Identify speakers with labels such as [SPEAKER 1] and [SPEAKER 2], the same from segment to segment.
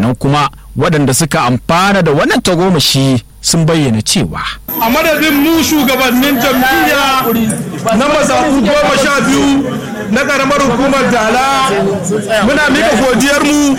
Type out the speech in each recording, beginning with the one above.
[SPEAKER 1] sannan kuma waɗanda suka amfana da wannan tagomashi sun bayyana cewa
[SPEAKER 2] a madadin mu shugabannin jam'iyya na mazaɓu goma sha biyu na ƙaramar hukumar dala muna mika godiyarmu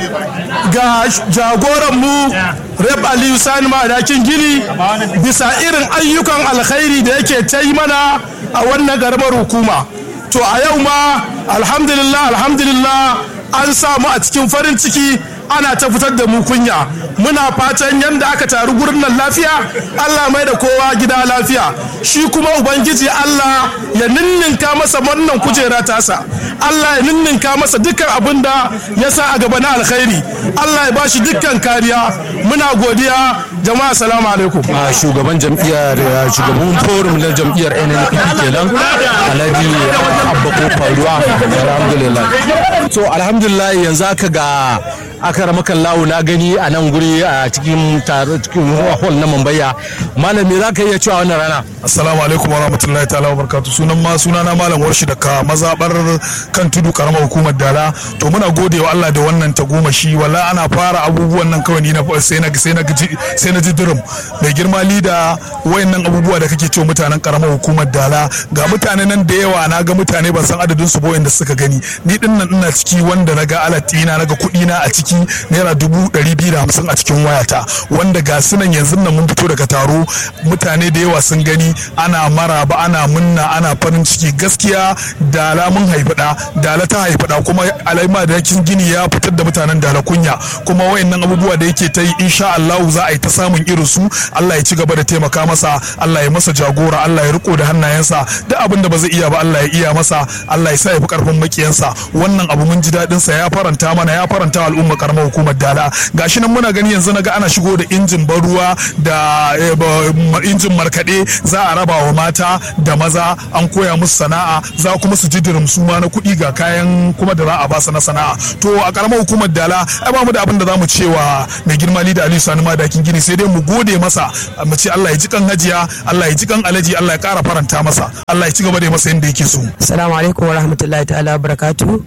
[SPEAKER 2] ga jagoranmu rep aliyu sani madakin gini bisa irin ayyukan alkhairi da yake ta yi mana a wannan ƙaramar hukuma to a yau ma alhamdulillah alhamdulillah an samu a cikin farin ciki ana ta fitar da mu kunya muna fatan yadda aka taru gurin nan lafiya Allah mai da kowa gida lafiya shi kuma ubangiji Allah ya ninninka masa wannan kujera tasa Allah ya ninninka masa dukkan abin da ya sa a gaba na alkhairi Allah ya bashi dukkan kariya muna godiya jama'a salamu alaikum
[SPEAKER 3] a shugaban jam'iyyar shugaban forum na jam'iyyar NNP kenan Alhaji Abba Kofaruwa alhamdulillah so alhamdulillah yanzu aka ga aka ramakan lawo na gani a nan guri a cikin cikin hall na Mambaya malam me zaka iya cewa wannan rana
[SPEAKER 2] assalamu alaikum wa rahmatullahi ta'ala wa barakatuh sunan ma sunana malam warshi daga mazabar kan tudu karamar hukumar dala to muna gode wa Allah da wannan tagomashi wala ana fara abubuwan nan kawai ni na sai na sai na sai na ji dirim mai girma lida wayannan abubuwa da kake cewa mutanen karamar hukumar dala ga mutane nan da yawa na ga mutane ban san adadin su ba da suka gani ni din nan ina ciki wanda na ga alatina na ga kuɗi na a ciki naira dubu ɗari biyu da hamsin a cikin wayata wanda ga sunan yanzu nan mun fito daga taro mutane da yawa sun gani ana maraba ana munna ana farin ciki gaskiya dala mun haifi da dala ta haifi da kuma alaima da yakin gini ya fitar da mutanen dala kunya kuma wayannan abubuwa da yake ta yi insha Allah za a yi ta samun irin su Allah ya ci gaba da taimaka masa Allah ya masa jagora Allah ya riko da hannayensa duk abin da ba zai iya ba Allah ya iya masa Allah ya sa ya fi karfin makiyansa wannan abu mun ji daɗin sa ya faranta mana ya faranta al'umma karamar hukumar dala gashi nan muna gani yanzu naga ana shigo da injin ban ruwa da injin markaɗe za a raba wa mata da maza an koya musu sana'a za kuma su ji dirim su ma na kuɗi ga kayan kuma da za a ba su na sana'a to a karamar hukumar dala ai ba mu da abin da za mu cewa mai girma da aliyu sani madakin gini sai dai mu gode masa mu ce Allah ya ji kan hajiya Allah ya ji kan alaji Allah ya kara faranta masa Allah ya ci gaba da masa yadda yake so
[SPEAKER 4] assalamu alaikum wa rahmatullahi ta'ala barakatuhu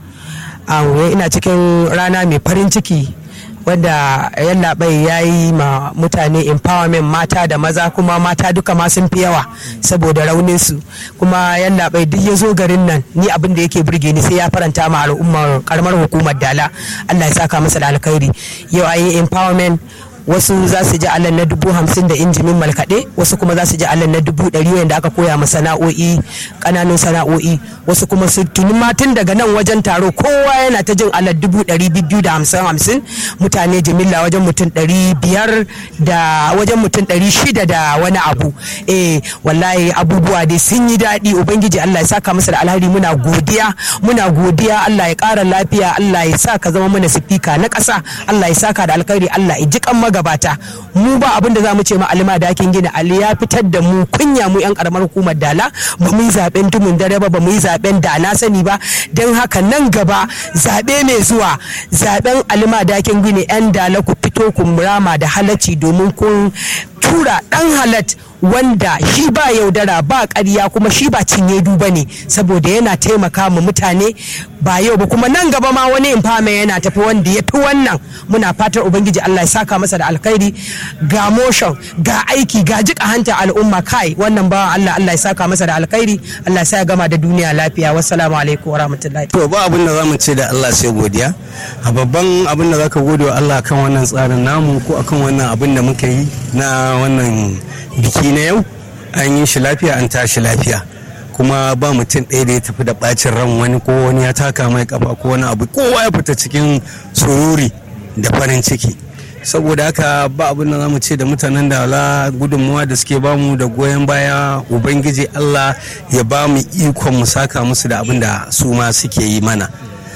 [SPEAKER 4] ina cikin rana mai farin ciki wadda yallaɓai ya yi ma mutane empowerment mata da maza kuma mata duka ma sun fi yawa saboda rauninsu kuma yallaɓai duk ya zo garin nan ni abin da yake burge ni sai ya faranta ma al'ummar karamar hukumar dala allah ya saka masa da alkhairi yau a yi empowerment wasu za su ji allan na dubu hamsin da injimin malkaɗe wasu kuma za su ji allan na dubu ɗari wanda aka koya ma sana'o'i ƙananun sana'o'i wasu kuma su tuni tun daga nan wajen taro kowa yana ta jin allan dubu ɗari biyu da hamsin hamsin mutane jimilla wajen mutum ɗari biyar da wajen mutum ɗari shida da wani abu eh wallahi abubuwa dai sun yi daɗi ubangiji allah ya saka masa da alhari muna godiya muna godiya allah ya ƙara lafiya allah ya sa ka zama mana sifika na ƙasa allah ya saka da alkhairi allah ya ji kan magabata mu ba abin da za mu ce ma alima dakin gina ali ya fitar da mu kunya mu yan karamar hukumar dala ba mu yi zaben tumun dare ba ba mu yi zaben da na sani ba don haka nan gaba zabe mai zuwa zaben alima dakin gini yan dala ku fito ku murama da halacci domin kun tura dan halat wanda shi ba yaudara ba ƙarya kuma shi ba cinye duba ne saboda yana taimaka ma mutane ba yau ba kuma nan gaba ma wani infame yana tafi wanda ya fi wannan muna fatar ubangiji Allah ya saka masa da alkhairi ga motion ga aiki ga jika hanta al'umma kai wannan ba Allah Allah ya saka masa da alkhairi Allah ya sa ya gama da duniya lafiya wassalamu alaikum warahmatullahi
[SPEAKER 5] to ba abin da zamu ce da Allah sai godiya a babban abin da zaka gode wa Allah kan wannan tsarin namu ko akan wannan abin da muka yi na wannan biki na yau an yi shi lafiya an tashi lafiya kuma ba mutum ɗaya da ya tafi da ɓacin ran wani ko wani ya taka mai kafa ko wani abu kowa ya fita cikin sururi da farin ciki saboda haka ba abin da za mu ce da mutanen da ala gudunmuwa da suke bamu da goyon baya ubangiji allah ya ba mu ikon mu saka musu da abin da su ma suke yi mana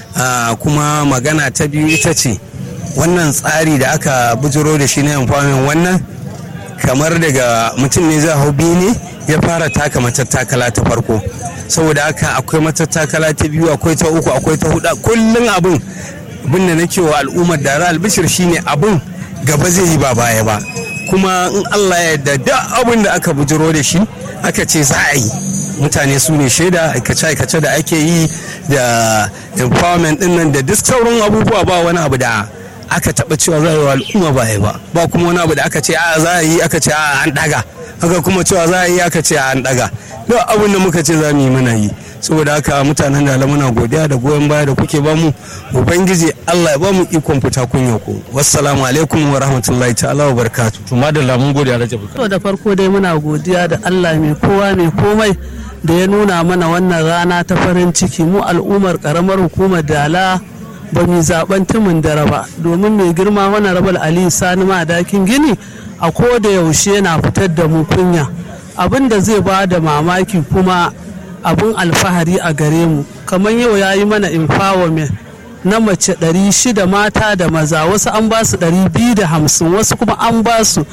[SPEAKER 5] kuma magana ta biyu ita ce wannan tsari da aka bujiro da shi na amfanin wannan kamar daga mutum ne zai hau biyu ne ya fara taka matattakala ta farko saboda haka akwai matattakala ta biyu akwai ta uku akwai ta hudu kullum abin abin da nake wa al'ummar da albishir shine abin gaba zai yi ba baya ba kuma in Allah ya yarda da abin da aka bujiro da shi aka ce za a yi mutane su ne shaida aikace-aikace da ake yi da empowerment din nan da duk sauran abubuwa ba wani abu da aka taɓa cewa za a yi wa al'umma ba a yi ba ba kuma wani abu da aka ce a za a yi aka ce a an ɗaga haka kuma cewa za a yi aka ce a an ɗaga duk abin da muka ce za mu yi muna yi saboda haka mutanen da muna godiya da goyon baya da kuke bamu ubangiji Allah ya bamu ikon fita kunya ku wassalamu alaikum wa rahmatullahi ta'ala wa barakatuh
[SPEAKER 3] to madalla mun gode Alhaji
[SPEAKER 6] To da farko dai muna godiya da Allah mai kowa mai komai da ya nuna mana wannan rana ta farin ciki mu al'ummar karamar hukumar Dala ba mu zaben tumin dare ba domin mai girma wani rabal Ali Sani Madakin Gini a ko da yaushe yana fitar da mu kunya abin da zai ba da mamaki kuma abin alfahari a gare mu kamar yau ya yi mana empowerment na mace 600 mata da maza wasu an ba su 250 wasu kuma an ba su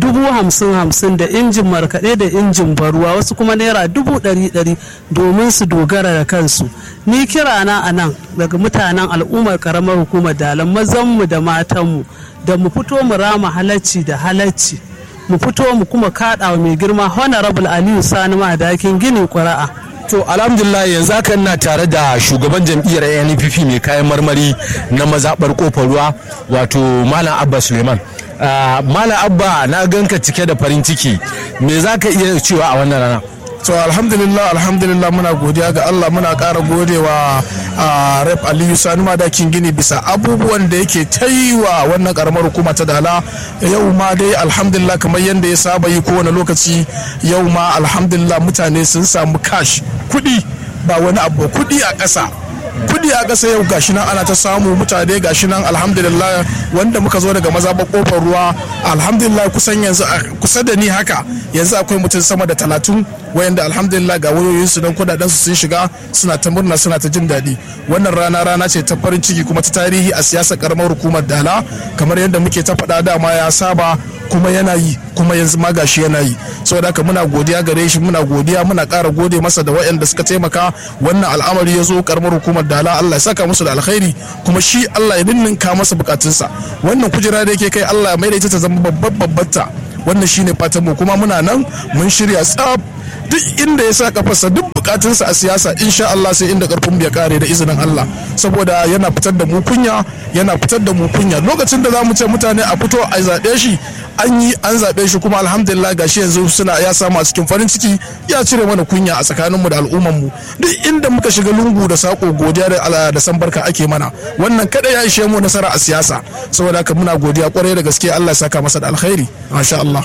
[SPEAKER 6] 50-50 da injin markaɗe da injin baruwa wasu kuma naira 100 domin su dogara da kansu ni kirana a nan daga mutanen al'ummar karamar hukumar dalan mazanmu da matanmu da mu fito mu rama halacci da halacci mu fito mu kuma kaɗa wa mai girma honorable aliyu sani madakin gini ƙuri'a
[SPEAKER 3] To alhamdulillah yanzu haka ina tare da shugaban jam'iyyar NPP mai kayan marmari na mazaɓar kofar ruwa wato Malam Abba Suleiman. Ah, Malam Abba na ganka cike da farin ciki me za ka iya cewa a wannan rana?
[SPEAKER 2] to alhamdulillah alhamdulillah muna godiya ga Allah muna ƙara godewa a rep Aliyu Sani Madakin Gini bisa abubuwan da yake ta yi wa wannan karamar hukuma ta dala yau ma dai alhamdulillah kamar yadda ya saba yi kowane lokaci yau ma alhamdulillah mutane sun samu cash kuɗi ba wani abu kuɗi a ƙasa kudi a ƙasa yau gashi nan ana ta samu mutane gashi nan alhamdulillah wanda muka zo daga maza kofar ruwa alhamdulillah kusan yanzu a kusa da ni haka yanzu akwai mutum sama da talatin wayanda alhamdulillah ga wayoyinsu don kudaden su sun shiga suna ta murna suna ta jin daɗi wannan rana rana ce ta farin ciki kuma ta tarihi a siyasar karamar hukumar dala kamar yadda muke ta faɗa dama ya saba kuma yana yi kuma yanzu ma gashi yana yi saboda haka muna godiya gare shi muna godiya muna ƙara gode masa da waɗanda suka taimaka wannan al'amari ya zo karamar hukumar dala Allah ya saka musu da alkhairi kuma shi Allah ya ninninka masa bukatunsa wannan kujera da yake kai Allah ya maida ita ta zama babbar babbarta wannan shine fatan mu kuma muna nan mun shirya tsaf duk inda ya sa kafarsa duk bukatunsa a siyasa insha Allah sai inda karfin ya kare da izinin Allah saboda yana fitar da mu kunya yana fitar da mu kunya lokacin da zamu ce mutane a fito a zaɓe shi an yi an zaɓe shi kuma alhamdulillah gashi yanzu suna ya samu a cikin farin ciki ya cire mana kunya a tsakaninmu da al'ummanmu duk inda muka shiga lungu da sako godiya da ala da san barka ake mana wannan kada ya ishe mu nasara a siyasa saboda haka muna godiya kwarai da gaske Allah ya saka masa da alkhairi masha Allah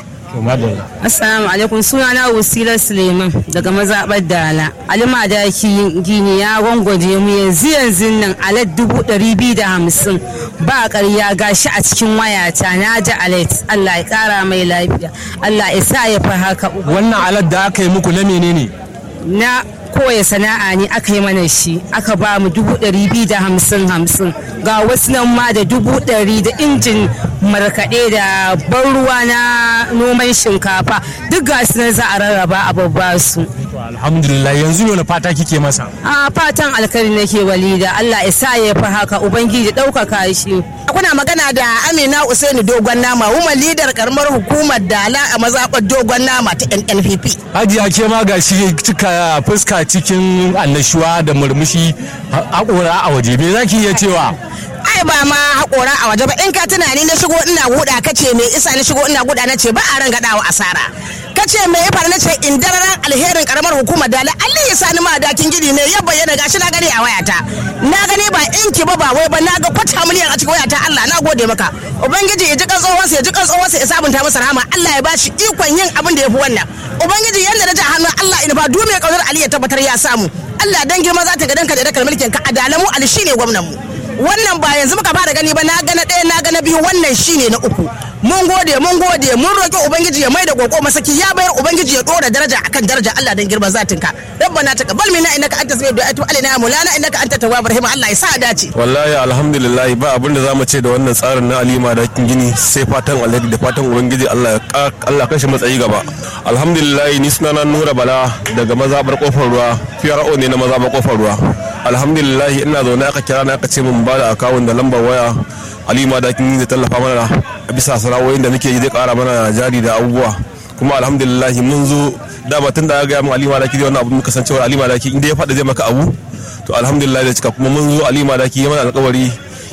[SPEAKER 7] Assalamu alaikum sunana Wasila Suleiman daga mazaɓar Dala. Alima da gini ya gwangwaje mu yanzu yanzu nan alat dubu ɗari biyu da hamsin ba ƙarya gashi a cikin wayata na ji alat Allah ya ƙara mai lafiya Allah ya sa ya fi haka
[SPEAKER 3] Wannan alat da aka yi muku na menene?
[SPEAKER 7] na koya sana'a ne aka yi mana shi aka ba mu dubu ɗari biyu da hamsin hamsin ga wasu nan ma da dubu ɗari da injin markaɗe da ban ruwa na noman shinkafa duk ga su nan za a rarraba a babba su
[SPEAKER 3] Alhamdulillah yanzu ne wani fata kike masa?
[SPEAKER 7] a fatan alkari nake walida Allah ya sa ya fi haka ubangiji ɗaukaka shi
[SPEAKER 8] kuna magana da amina usaini dogon nama woman leader karamar hukumar dala a mazaɓar dogon nama ta nnpp
[SPEAKER 3] Hajiya ke ma ga shi cika fuska cikin annashuwa da murmushi haƙora a waje me zaki iya cewa?
[SPEAKER 8] ai ba ma haƙora a waje ba in ka tunani na shigo ina guda ka ce me isa na shigo ina guda na ce ba a ran gadawa asara ka ce me ya faru na ce in dararan alherin karamar hukumar dala Allah ya sani ma dakin gidi ne ya bayyana gashi na gani a wayata na gani ba inki ba ba wai ba na ga kwata miliyan a cikin wayata Allah na gode maka ubangiji ya ji kan tsohonsa ya ji kan tsohonsa ya sabunta masa rahama Allah ya bashi ikon yin abin da ya fi wannan ubangiji yanda na ji hannun Allah ina ba du mai kaunar Ali ya tabbatar ya samu Allah dan girma za ta ga danka da dakar mulkin ka adalamu Ali shine gwamnan mu wannan ba yanzu muka fara gani ba na gana ɗaya na gana biyu wannan shine na uku mun gode mun gode mun roki ubangiji ya mai da koko masaki ya bayar ubangiji ya dora daraja akan daraja Allah dan girman zatinka rabbana taqabbal minna innaka antas samiu du'a alaina mulana innaka antat tawwabur rahim Allah ya sa dace
[SPEAKER 9] wallahi alhamdulillah ba abin da zamu ce da wannan tsarin na alima da gini sai fatan alheri da fatan ubangiji Allah ya Allah kashi matsayi gaba alhamdulillah ni sunana Nura Bala daga mazabar kofar ruwa PRO ne na mazabar kofar ruwa alhamdulillah ina zaune aka kira na aka ce mun ba da akawun da lambar waya alima da gini zai tallafa mana a bisa sana'o'in da muke yi zai kara mana jari da abubuwa kuma alhamdulillah mun zo dama tun da ya gaya mun alima da kiri wannan abu muka san cewa alima da inda ya faɗa zai maka abu to alhamdulillah da cika kuma mun zo alima da ya mana alkawari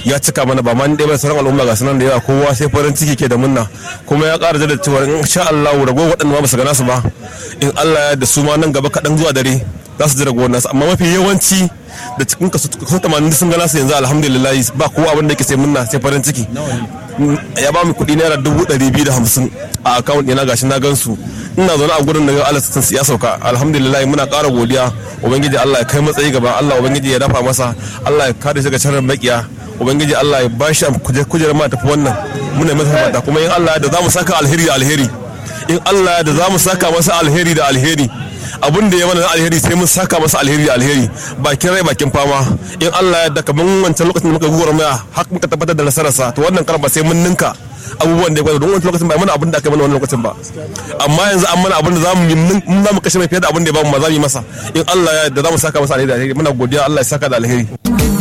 [SPEAKER 9] ya cika mana ba ma ni ɗaya ba sauran al'umma ga sunan da yawa kowa sai farin ciki ke da munna kuma ya ƙara da cewa in sha Allah rago waɗanda ma ba su gana su ba in Allah ya da su ma nan gaba kaɗan zuwa dare za su ji ragowar nasu amma mafi yawanci da cikin kaso tamanin sun gana su yanzu alhamdulillah ba kowa abin da yake sai munna sai farin ciki ya ba mu kuɗi naira dubu ɗari biyu da hamsin a akawun ɗina gashi na gansu ina zaune a gurin da ga Allah sun ya sauka alhamdulillah muna ƙara godiya ubangiji Allah ya kai matsayi gaba Allah ubangiji ya dafa masa Allah ya kare shi ga sharrin makiya ubangiji Allah ya bashi kujerar ma tafi wannan muna masa fata kuma in Allah da za mu saka alheri da alheri in Allah da za mu saka masa alheri da alheri abin da ya mana na alheri sai mun saka masa alheri da alheri bakin rai bakin fama in Allah ya da kaman wancan lokacin da muka gugura maya har muka tabbatar da nasararsa to wannan karan ba sai mun ninka abubuwan da ya gwada don wancan lokacin ba mana abin da aka mana wannan lokacin ba amma yanzu an mana abin da zamu yi mun zamu kashe mai fiye da abin da ya bamu ma za mu yi masa in Allah ya da za mu saka masa alheri da alheri muna godiya Allah ya saka da alheri